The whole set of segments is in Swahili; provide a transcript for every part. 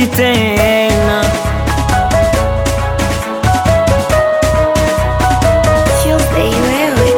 sikufichi tena. Tuesday wewe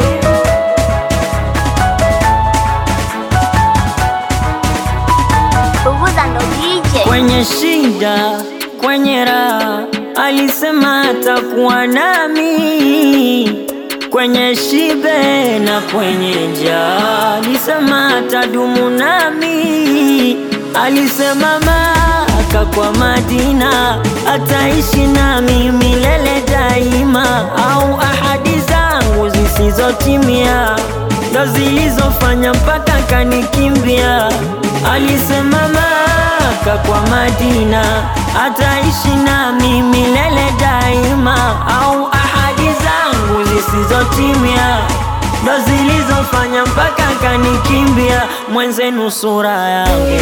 Bubuza ndo DJ Kwenye shida, kwenye raha, alisema atakuwa nami. Kwenye shibe na kwenye njaa, alisema atadumu nami. Alisema Maka kwa Madina, ataishi nami milele daima. Au ahadi zangu zisizotimia ndo zilizofanya mpaka kanikimbia. Alisema Maka kwa Madina, ataishi nami milele daima. Au ahadi zangu zisizotimia ndo zilizofanya mpaka kanikimbia. Mwenzenu sura yangu,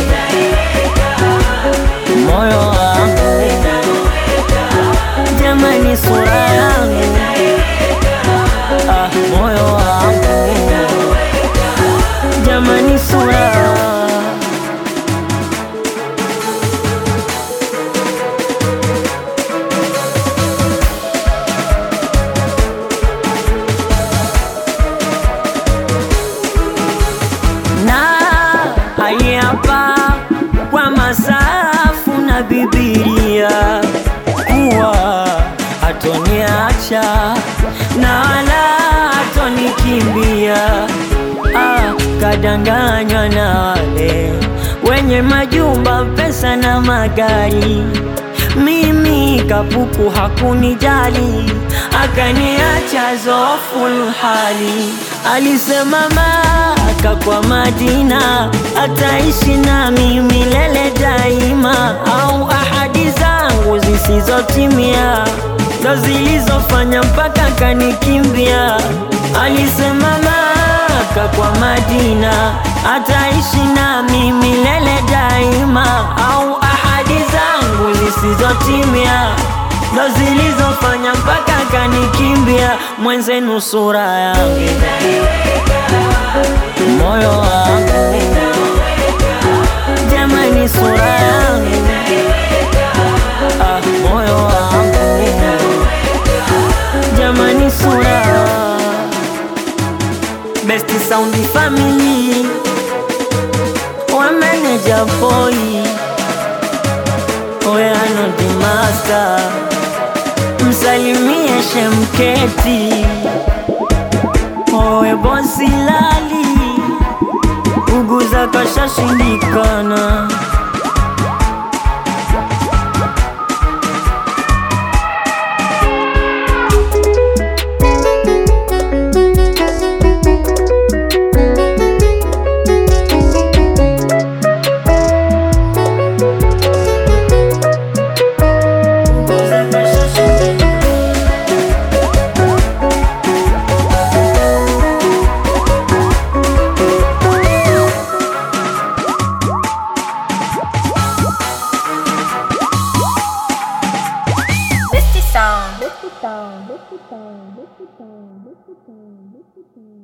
moyo wangu, jamani, sura yangu, ah, moyo wangu, jamani, sura na aliapa kwa masafu na Bibilia kuwa hatoniacha na wala hatonikimbia. Ah, kadanganywa na wale wenye majumba, pesa na magari. Mimi kapuku hakunijali, akaniacha zoful hali. Alisema Maka kwa Madina, ataishi nami milele daima. Au ahadi zangu zisizotimia ndo zilizofanya mpaka kanikimbia. Alisema Maka kwa Madina, ataishi nami milele daima. Au ahadi zangu zisizotimia ndo zilizofanya mpaka kanikimbia. Mwenzenu sura yangu, moyo wangu, jamani, sura yangu, ah, moyo wangu, jamani, sura Best Sound Family wa manager boy Oyano the master msalimie Shemketi owe bosi lali uguza kashashindikana Uguza kashashindikana Besti Sound Besti Sound, Besti Sound, Besti Sound, Besti Sound, Besti Sound.